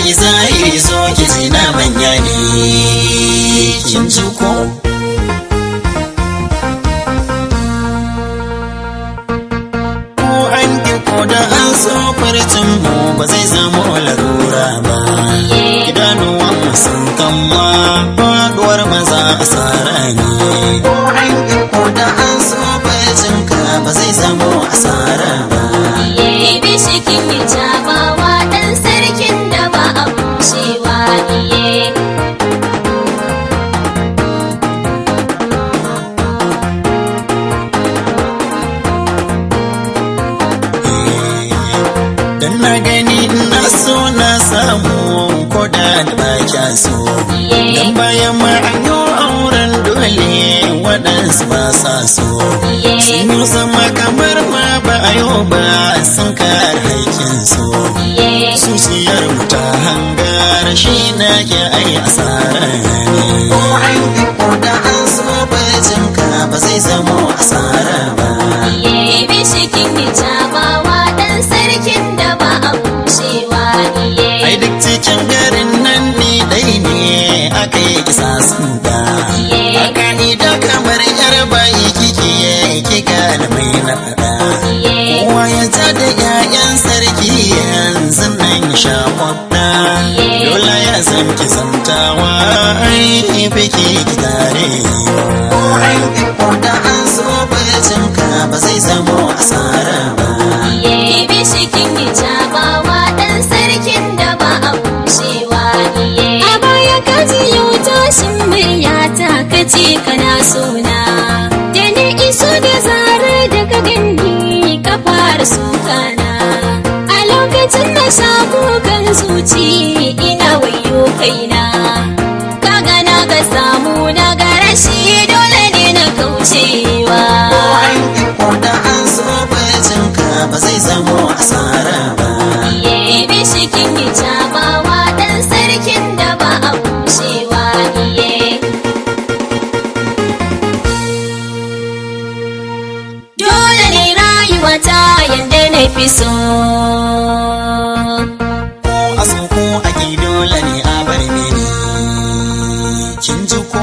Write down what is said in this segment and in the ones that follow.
yi zahiri zo ki ji na manya ne kin ji ko ko an ki ko da an so farcin mu ba zai zama larura ba idanuwan mu sun kama faduwar maza asara ne ko an ki ko da an so farcin ka ba zai zama asara ba Iye bishikin hijabawa ɗan sarkin da ba a kushewa iye. Dan na gani na so na samu ko da da ba kya so. Dan bayan ma an yi auren dole waɗansu ba sa so. Sun yi sama kamar ma ba a yau ba sun kare haƙƙin so. Zuciyar mu ta hangar shi na ke ai asara ne. Ko an yi ko da an so bacin ka ba zai zamo asara ba. Iye bishikin hijabawa ɗan sarkin da ba a kushewa iye. Ai duk cikin garin nan ni dai ne aka yi kisa sun da. A ka'ida kamar yar bayi kike ki gane mai na faɗa. Kowa ya ta da 'ya'yan sarki yanzu nan ya sha kwabda. Dole ya san ki zantawa ai biki ki tare. Ko an ki ko da an so bacin ka ba zai zamo asara ba. Iye bishikin hijabawa ɗan sarkin da ba a kushewa iye. A baya ka ji yau tashin muryata ka ce kana sona. Da ni iso da zarar da ka gani ka fara sukana. A lokacin na sha kukan zuci ina wayo kaina. Ka gana ka samu na ga rashi dole ne na kaucewa. Ko an ki ko da an so bacin ka ba zai zamo asara ba. Iye bishikin hijabawa ɗan sarkin da ba a kushewa iye. Dole ne rayuwa ta yanda na fi so. ko a so ko a ki dole ne a bar mini kin ji ko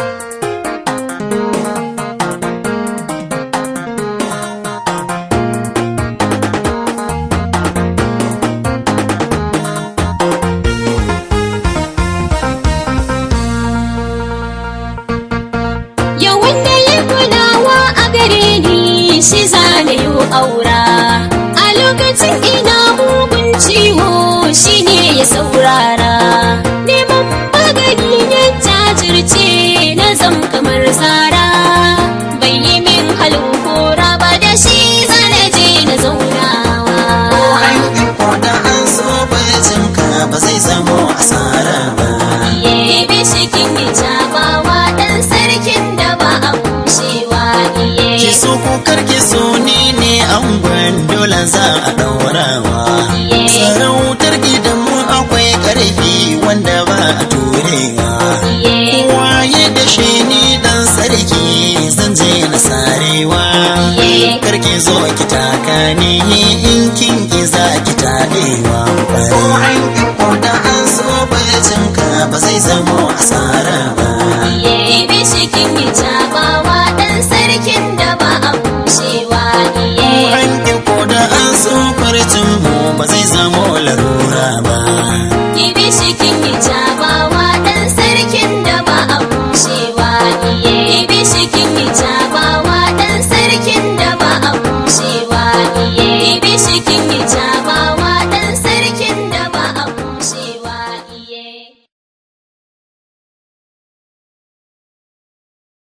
Yau wanda ya kulawa a gare ni shi zane yi aura. A lokacin ina mugun ciwo shi ne ya saurara. Neman magani ya jajirce na zam kamar tsara. Bai yi min halin kora ba da shi zane je na zaunawa. ko an ki ko da an so bacin ka ba zai zamo asara ba Iye bishikin hijabawa ɗan sarkin da ba a kushewa iye. ki so ko kar ki so ni ne an dole za a daurawa sarautar gidan mu akwai karfi wanda ba a turewa waye da shi ni dan sarki zan je na sarewa karki zo ki taka ni in kin ki za ki taɗewa ko an ki ko da an so bacin ka ba zai zamo asara ba Iye bishikin hijabawa ɗan sarkin da ba a kushewa iye. an ki ko da an so farcin mu ba zai zamo larura ba Ki bishiki